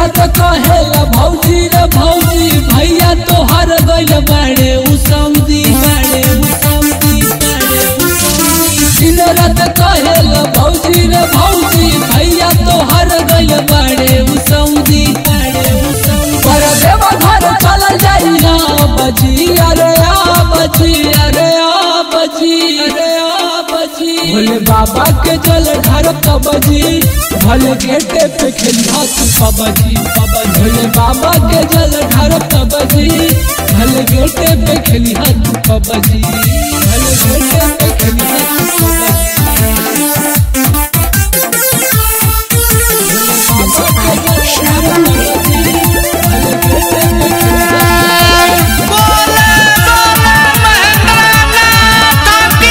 रात कहेला भौजी रे भौजी भैया तोहर गइल बाड़े उ सऊदी बाड़े उ सऊदी बाड़े उ सऊदी दिन रात कहेला भौजी रे भौजी भैया तोहर गइल बाड़े उ सऊदी बाड़े उ सऊदी पर देवा घर चल जाई ना बजी अरे आ बजी अरे आ बजी अरे आ बजी भोले बाबा के जल ढार कबजी भले गेटे पे खेली हाथ कबजी भोले बाबा के जल ढार कबजी भले गेटे पे खेली हाथ कबजी भले गेटे पे खेली हाथ कबजी बोले बोले महेंद्रनाथ की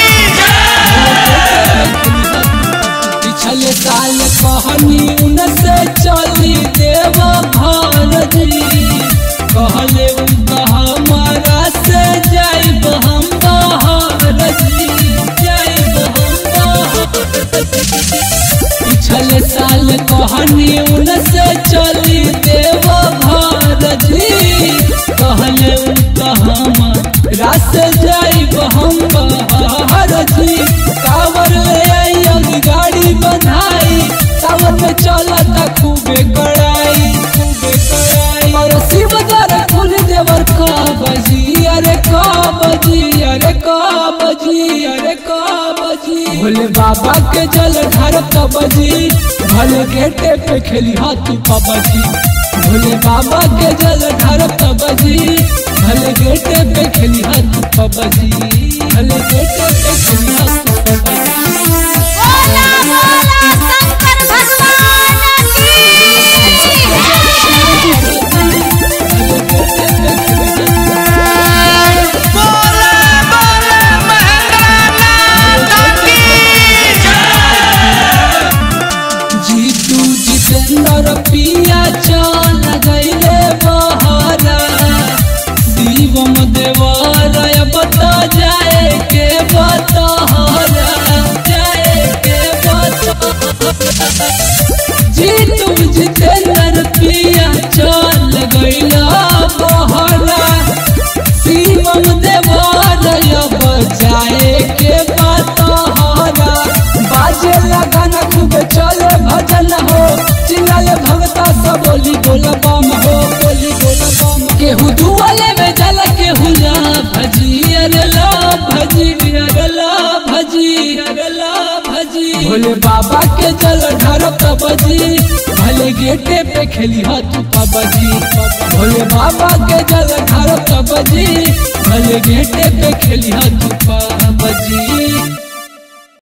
पिछले साल कहनी उनसे चली देव भारती कहले उनका हमारा से जाइब हम भारती जाइब हम भारती पिछले साल कहनी उनसे चली देव भारती कहले उनका हमारा से जाइब हम भारती कावर ले आई अभी गाड़ी बधाई सावन में चलता खूबे कड़ाई खूबे कड़ाई और शिव दर खुल देवर का बजी अरे का बजी अरे का बजी अरे का बजी भोले बाबा के जल ढार कबजी भले गेटे पे खेली हाथ कबजी भोले बाबा के जल ढार कबजी भले गेटे पे खेली हाथ कबजी भले गेटे पे खेली हाथ कबजी बोला बोला शंकर भगवान की बोले बोले महेंद्रनाथ की जीतू जितेंद्र पिया चल गईले बहरा शिवम देवरय बता जाए के बतहरा जाए के बतहरा जीतू जितेंद्र पिया चल गईला बहरा शिवम देवरय बजाए के बतहरा बाजे लगन खूब चले भजन हो चिल्लाले भगता सब बोली बोल बम हो बोली बोल बम केहू दुआले में जल केहू ला भजी अरे ला भजी अरे ला भजी अरे ला भजी भोले बाबा के जल ढार कबजी भले गेटे पे खेली हाथ कबजी भोले बाबा के जल ढार कबजी भले गेटे पे खेली हाथ कबजी